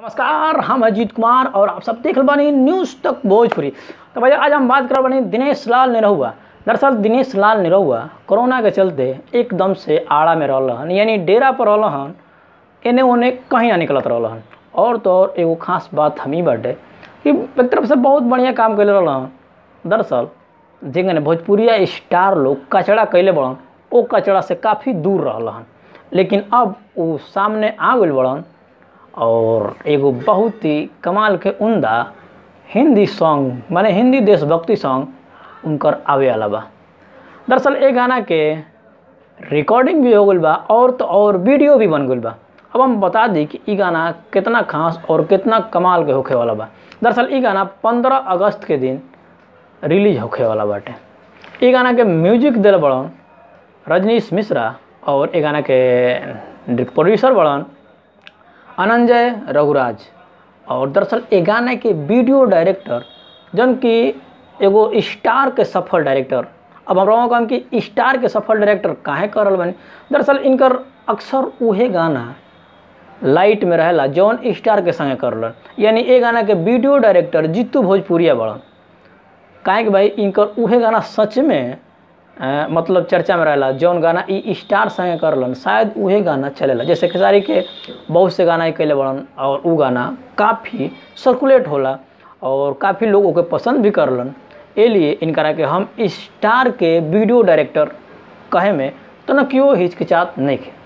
नमस्कार हम अजीत कुमार और आप सब देख रहल बानी न्यूज़ तक भोजपुरी तो भैया आज हम बात कर बानी दिनेश लाल निरहुआ दरअसल दिनेश लाल निरहुआ कोरोना के चलते एकदम से आड़ा में रहल हन यानी डेरा पर रहल हन एने ओने कहीं ना निकलत रहल हन और तो और एगो खास बात हम ही बाटे कि एक तरफ से बहुत बढ़िया काम कैले रहल हन दरअसल जेंगने भोजपुरिया स्टार लोग कचड़ा कैले बड़न ओ कचड़ा से काफ़ी दूर रहल हन लेकिन अब वो सामने आ गइल बड़न और एगो बहुत ही कमाल के उमदा हिंदी सॉन्ग माने हिंदी देशभक्ति सॉन्ग उनकर आवे वाला बा दरअसल ए गाना के रिकॉर्डिंग भी हो गइल बा और तो और वीडियो भी बन गइल बा अब हम बता दी कि ई गाना कितना खास और कितना कमाल के होखे वाला बा दरअसल ई गाना 15 अगस्त के दिन रिलीज होखे वाला बाटे ई गाना के म्यूजिक दिल बड़न रजनीश मिश्रा और ए गाना के प्रोड्यूसर बड़न अनंजय रघुराज और दरअसल ए गाना के वीडियो डायरेक्टर जन कि एगो स्टार के सफल डायरेक्टर अब हम रहो कहम कि स्टार के सफल डायरेक्टर काहे करल बनी दरअसल इनकर अक्सर उहे गाना लाइट में रहेला जौन स्टार के संगे करलन यानी ए गाना के वीडियो डायरेक्टर जीतू भोजपुरिया बड़न काहे कि भाई इनकर उहे गाना सच में अ, मतलब चर्चा में रहेला जौन गाना ई स्टार संगे करलन शायद उहे गाना चलेला जैसे खेसारी के बहुत से गाना ई कैले बड़न और उ गाना काफ़ी सर्कुलेट होला और काफ़ी लोग ओके पसंद भी करलन ए लिए इनकरा के हम स्टार के वीडियो डायरेक्टर कहे में तो न क्यों हिचकिचात नहीं खे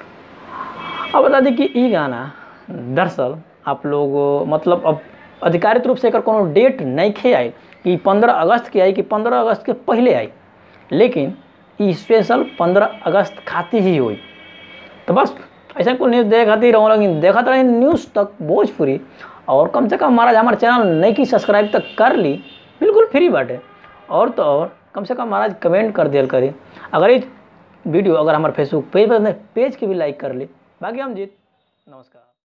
अब बता दी कि ई गाना दरअसल आप लोग मतलब अब अधिकारित रूप से एकर कोनो डेट नहीं खे आई कि पंद्रह अगस्त के आई कि पंद्रह अगस्त के पहले आई लेकिन ई स्पेशल पंद्रह अगस्त खातिर ही हुई तो बस ऐसा कुछ न्यूज़ देखे खातिर रहूँ लेकिन देखा रहे न्यूज़ तक भोजपुरी और कम से कम महाराज हमारे चैनल नहीं की सब्सक्राइब तक कर ली बिल्कुल फ्री बाटे और तो और कम से कम महाराज कमेंट कर दिया करी अगर ये वीडियो अगर हमारे फेसबुक पेज पर पेज के भी लाइक कर ली बाकी हम जीत नमस्कार